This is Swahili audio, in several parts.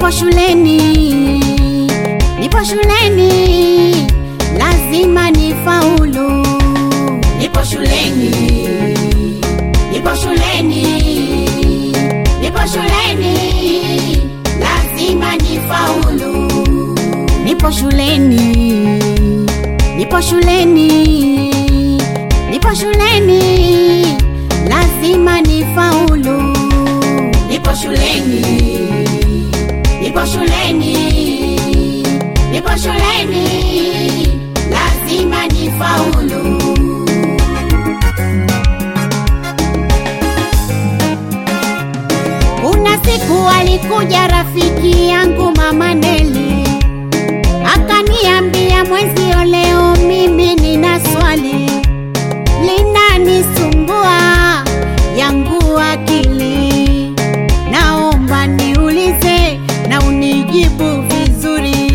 nipo shuleni, nipo shuleni, lazima nifaulu. Nipo shuleni, nipo shuleni, nipo shuleni, lazima nifaulu. Nipo shuleni, nipo shuleni, nipo shuleni, lazima nifaulu. Nipo shuleni, nipo shuleni, nipo shuleni, lazima nifaulu. Kuna siku alikuja rafiki yangu mama Neli, akaniambia mwenzio, leo mimi nina swali linanisumbua yangu akili, naomba niulize na unijibu vizuri.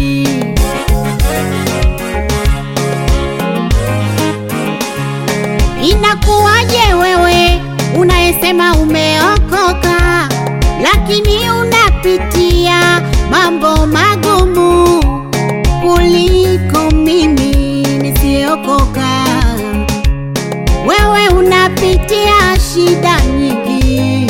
Inakuwaje wewe unayesema umeokoka, lakini unapitia mambo magumu kuliko mimi nisiyokoka? Wewe unapitia shida nyingi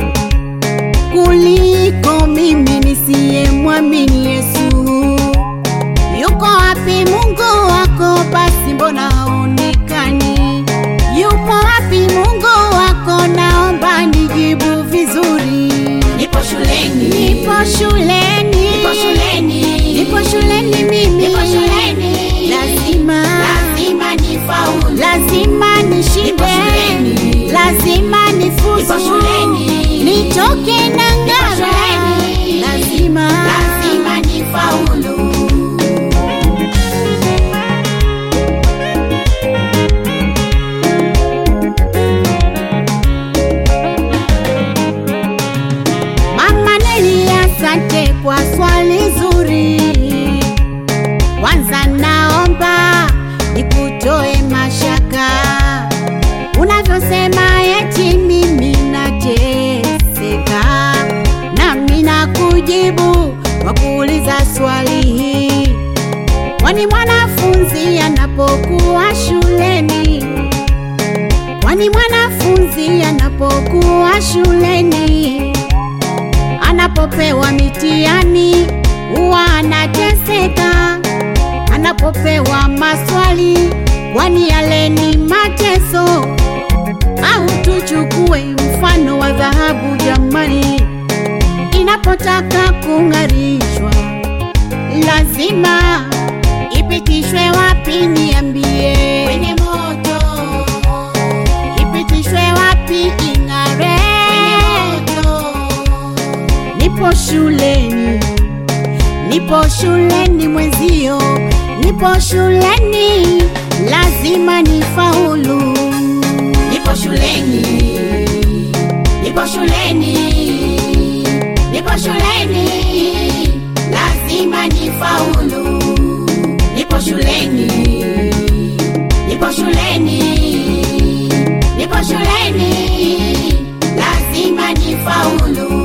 kuliko mimi nisiyemwamini Yesu. Yuko wapi Mungu wako? Basi mbona haonekani? Yupo wapi Mungu wako? Naomba nijibu vizuri. Nipo shuleni, Nipo shuleni, nipo shuleni, nipo shuleni mimi, nipo shuleni, lazima lazima nifaulu. lazima nishinde, Nipo shuleni. lazima nifuzu, Nipo shuleni. nitoke na ng'ara, shuleni. lazima lazima nifaulu. Mama Neli, asante kwa swali zuri. Kwanza naomba nikutoe mashaka unavyosema eti mimi nateseka, nami nakujibu kwa kuuliza swali hii, kwani mwanafunzi anapokuwa shuleni kwani mwanafunzi anapokuwa shuleni anapopewa mitihani huwa anateseka, anapopewa maswali, kwani yale ni mateso? Au tuchukue mfano wa dhahabu jamani, inapotaka kung'arishwa lazima ipitishwe wapi? Niambie, Kwenye moto, ipitishwe wapi ing'are? kwenye moto, Nipo shuleni, nipo shuleni mwenzio, nipo shuleni, lazima nifaulu. nipo shuleni, nipo shuleni, nipo shuleni, lazima nifaulu. Nipo shuleni, nipo shuleni, nipo shuleni, lazima nifaulu.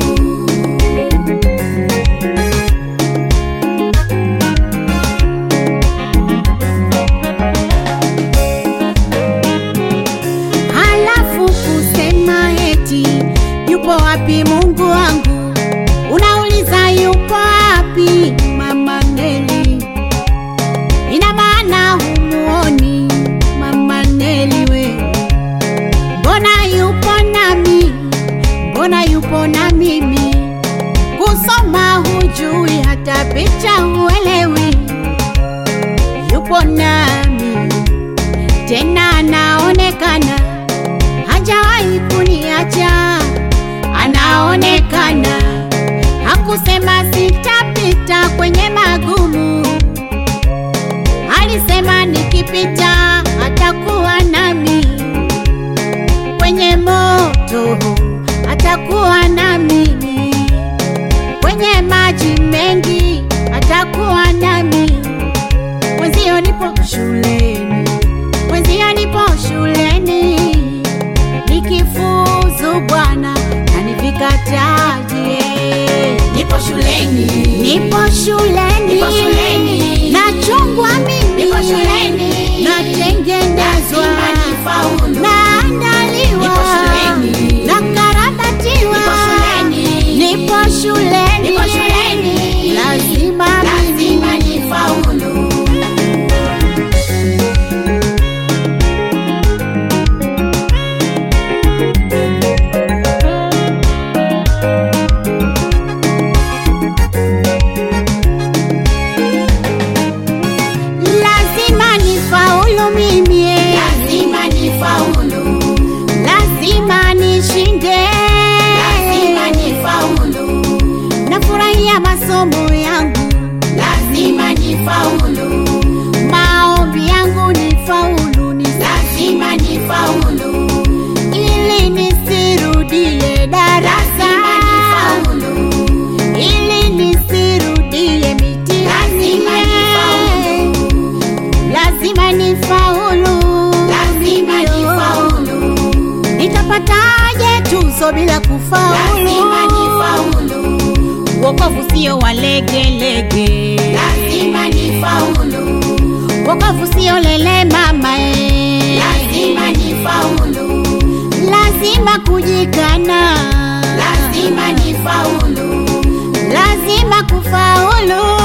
Halafu kusema eti yupo wapi Mungu wangu, unauliza yupo wapi Mama Neli? Nitapataje tuzo bila kufaulu? lazima nifaulu, Wokovu sio wa legelege, lazima nifaulu, wokovu sio lele mama eh. lazima nifaulu, lazima kujikana, lazima nifaulu, lazima kufaulu.